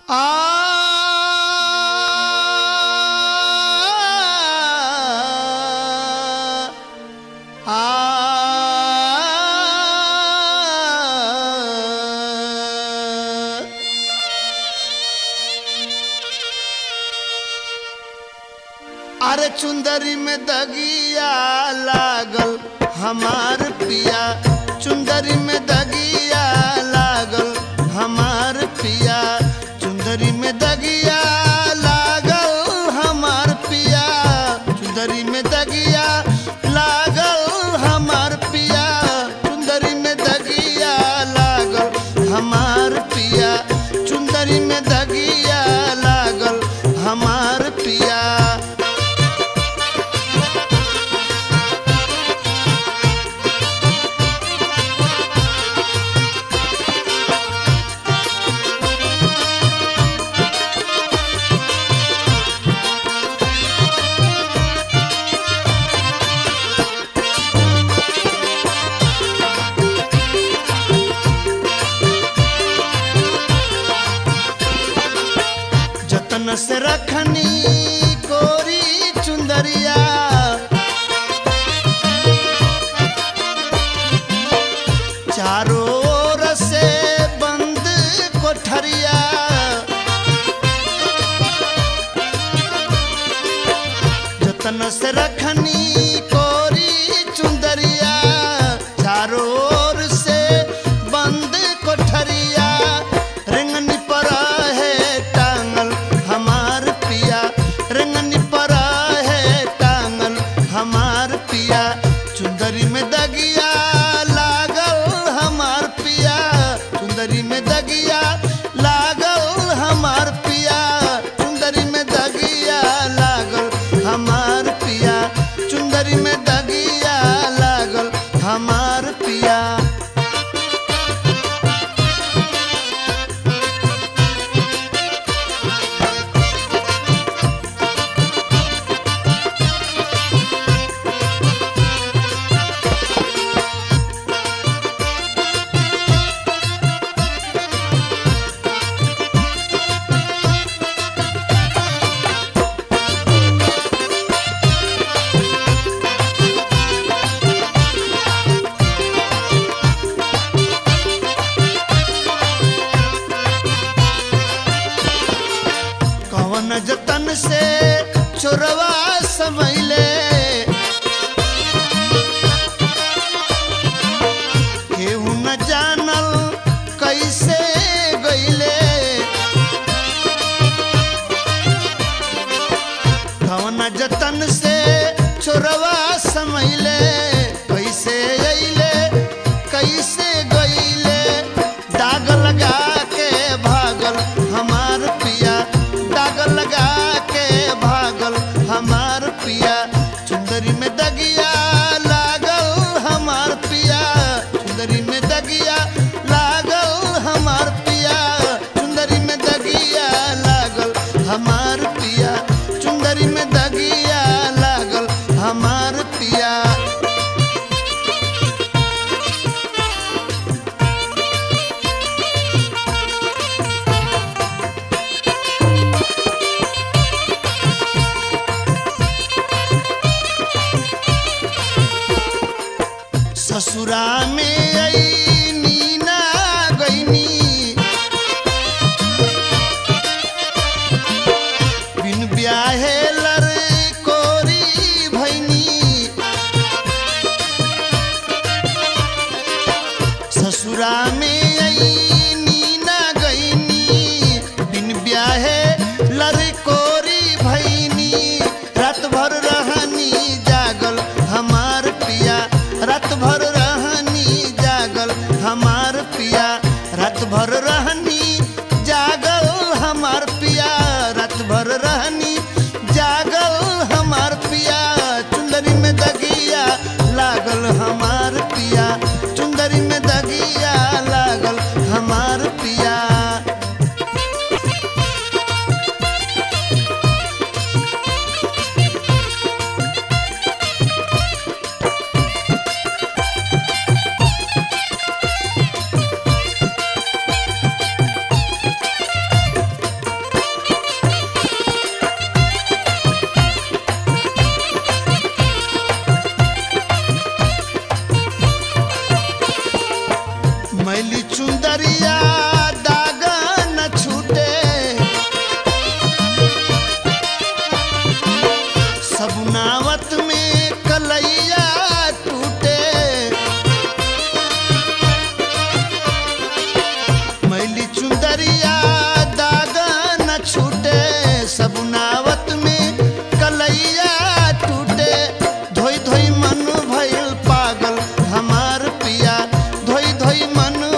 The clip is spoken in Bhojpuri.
अरे चुंदरी में दगिया लागल हमार पिया चुंदरी में दगिया लागल हमार पिया चुंदरी में दगिया लागल हमार पिया चुंदरी में दगिया लागल हमार पिया चुंदरी में दगिया लागल हमार पिया चुंदरी में दगिया लागल हमार पिया जतन से रखनी कोरी चुंदरिया चारों ओर से बंद कोठरिया जतन से रखनी कोरी चुंदरिया चारों ओर से बंद कोठरिया रेंगनी पर है टांगल हमार पिया रेंगनी पर है टांगल हमार पिया चुंदरी में दगिया लागल हमार पिया चुंदरी में दगिया लागल हमार पिया चुंदरी में दगिया लागल हमार पिया चुंदरी में दगिया लागल हमार पिया कवन जतन से चोरवा समैले केहू न जानल कैसे गईले कवन जतन से चोरवा समैले कैसे अइले कैसे गईले दाग लगा के भागल हमार पिया दाग लगा के भागल हमार पिया चुंदरी में दगिया लागल हमार पिया चुंदरी में दगिया लागल हमार पिया चुंदरी में दगिया लागल हमार पिया चुंदरी में दगिया लागल हमार पिया ससुरा में आई नीना गईनी बिन ब्याहे लर कोरी भैनी ससुरा में आई नीना गईनी बिन ब्याहे लर कोरी भैनी रात भर रहनी जागल हमार पिया रात भर रहनी जागल हमार पिया रात भर रहनी जागल हमार पिया रात भर रहनी जागल हमार पिया चुंदरी में दगिया लागल हमार पिया चुंदरी में दगिया लागल चुंदरिया दाग न छूटे सबुनावत में कलैया टूटे मैली चुंदरिया दाग न छूटे सबुनावत में कलैया टूटे धोई धोई मन भइल पागल हमार पिया धोई धोई मन